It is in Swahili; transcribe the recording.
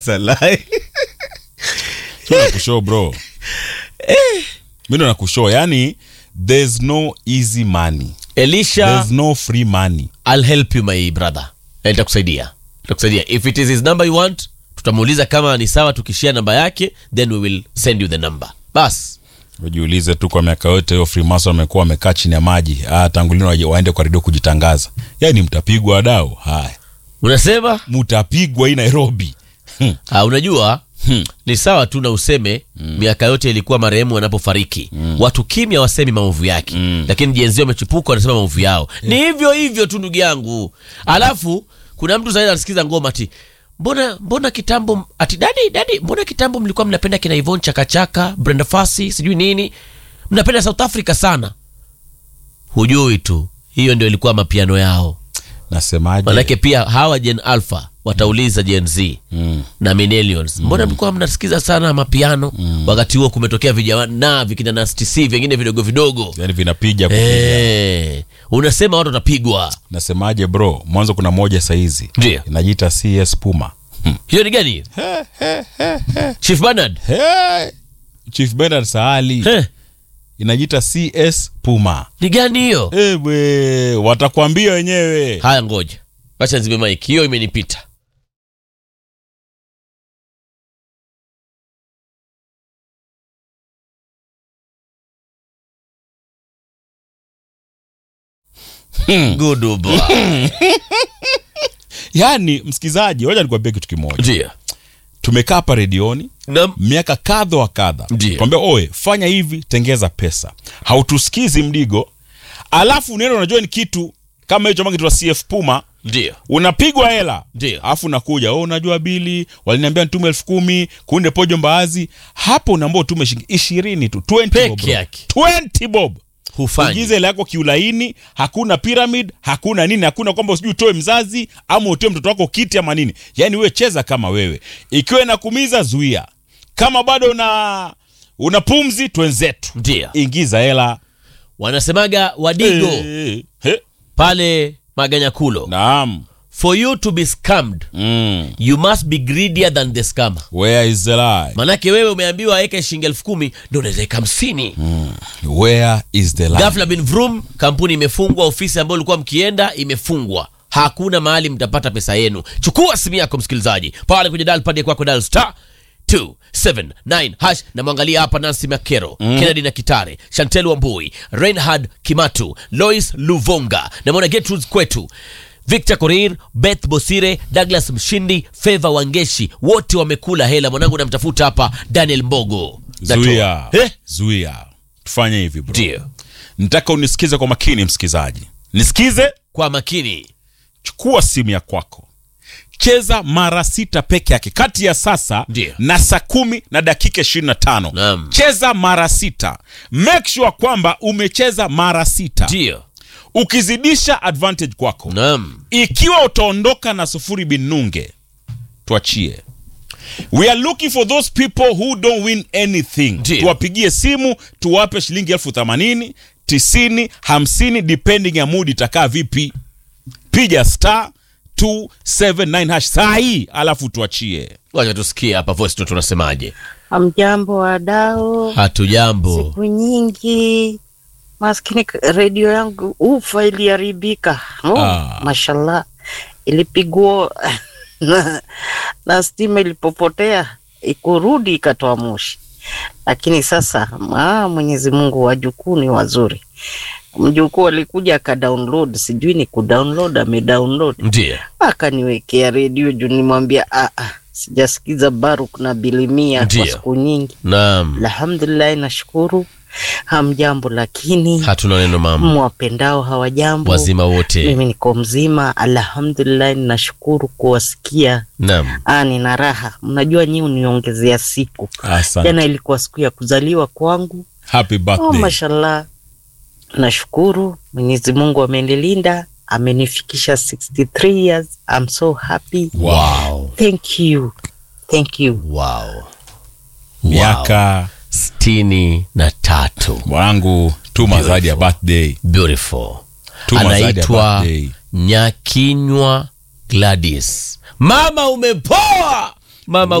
Salai. Sio nakushow bro. Mimi ndo nakushow. Yani there's no easy money. Elisha, There's no free money. I'll help you my brother. Na Nitakusaidia. Nitakusaidia. If it is his number you want, tutamuuliza kama ni sawa tukishia namba yake, then we will send you the number. Bas. Ujiulize tu kwa miaka yote hiyo Freemason wamekuwa wamekaa chini ya maji. Ah, tangu lini waje- waende kwa redio kujitangaza. Yaani mtapigwa wadau. Haya. Unasema? Mtapigwa hii Nairobi. Hmm. Ah, unajua Hmm. ni sawa tu na useme miaka yote ilikuwa marehemu wanapofariki watu kimya wasemi maovu yake lakini jenzi wamechipuka wanasema maovu yao ni hivyo hivyo tu ndugu yangu alafu kuna mtu zaidi anasikiza ngoma ati mbona mbona kitambo ati dadi dadi mbona kitambo mlikuwa mnapenda kina Yvonne chakachaka Brenda Fassie sijui nini mnapenda South Africa sana hujui tu hiyo ndio ilikuwa mapiano yao Nasemaje? manake pia hawa Gen Alpha watauliza Gen Z Mm. na millennials mbona mlikuwa mnasikiza sana mapiano wakati huo kumetokea vijana vikina Nasty C vingine vidogo vidogo Yaani vinapiga kupiga. Eh, unasema watu watapigwa Nasemaje bro? Mwanzo kuna moja saizi. Ndio. Inajiita CS Puma. Hmm. hiyo ni gani Chief Bernard Hey! Chief Bernard Saali. Eh, Inajiita CS Puma. ni gani hiyo Ewe, watakwambia wenyewe. haya ngoja wacha nzime mike hiyo imenipita Good boy. Yaani msikizaji, wacha nikwambie kitu kimoja. Ndio. Tumekaa hapa redioni Naam. miaka kadha wa kadha, Ndio. kwambia oe, fanya hivi, tengeza pesa. Hautusikizi mdigo, alafu unaenda unajua ni kitu kama hicho ambacho kitu CF Puma Ndio. unapigwa hela Ndio. alafu unakuja oh, unajua bili waliniambia nitume elfu kumi kunde pojo mbaazi hapo unaambia utume shilingi ishirini tu 20 Peke bob, bro. yake. 20 bob Hufanyi. ujize hela yako kiulaini hakuna pyramid hakuna nini hakuna kwamba sijui utoe mzazi ama utoe mtoto wako kiti ama nini yaani wewe cheza kama wewe ikiwa inakumiza zuia kama bado una una pumzi twenzetu Ndio. ingiza hela Wanasemaga wadigo Eh, eh, pale Maganyakulo. naam For you to be scammed, mm. you must be greedier than the scammer. where is the lie Manake wewe umeambiwa aweke shilingi elfu kumi ndo unaweza weka hamsini. where is the lie Ghafla bin vrum, kampuni imefungwa, ofisi ambayo ulikuwa mkienda imefungwa. Hakuna mahali mtapata pesa yenu. Chukua simu yako msikilizaji, pale kwenye dial pad kwako dial star 279 hash na mwangalia hapa Nancy Makero, Kennedy na Kitare, Chantel Wambui, Reinhard Kimatu, Lois Luvonga, namwona Gertrude Kwetu, Victor Korir, Beth Bosire, Douglas Mshindi, Feva Wangeshi, wote wamekula hela. Mwanangu namtafuta hapa Daniel Mbogo. Natoa. zuia Eh? zuia tufanye hivi bro Ndio. nataka unisikize kwa makini msikizaji nisikize Kwa makini. chukua simu ya kwako cheza mara sita peke yake kati ya sasa Ndio. na saa kumi na dakika ishirini na tano Naam. cheza mara sita make sure kwamba umecheza mara sita Ndio. ukizidisha advantage kwako Naam. ikiwa utaondoka na sufuri binunge tuachie we are looking for those people who don't win anything Ndio. tuwapigie simu tuwape shilingi elfu themanini tisini hamsini depending ya mood itakaa vipi piga star 279 hash saa hii alafu tuachie Wacha tusikie hapa voice note tunasemaje. Hamjambo wadau, Hatujambo. siku nyingi. Maskini k- redio yangu ufa iliharibika. Oh, Ah. mashallah ilipigwa na, na stima ilipopotea ikurudi ikatoa moshi, lakini sasa ah, Mwenyezi Mungu wajukuu ni wazuri. Mjukuu alikuja akadownload, sijui ni kudownload amedownload Ndio. akaniwekea redio juu nimwambia ah, ah, sijasikiza Baruk na Bilimia Ndio. kwa siku nyingi. Naam. Alhamdulillah, nashukuru. Hamjambo, lakini Hatuna neno mama. mwapendao hawajambo. Wazima wote. Mimi niko mzima, alhamdulillah, nashukuru kuwasikia. Naam. Ah, nina raha. Mnajua nyi uniongezea siku. asante Jana ilikuwa siku ya kuzaliwa kwangu. happy Oh, birthday mashallah, nashukuru Mwenyezi Mungu amenilinda, amenifikisha 63 years. I'm so happy. Wow. Thank you. Thank you. Wow. miaka sitini na tatu. mwanangu tuma zawadi ya birthday Beautiful. Tuma zawadi ya Anaitwa birthday. Nyakinywa Gladys. Mama umepoa. mama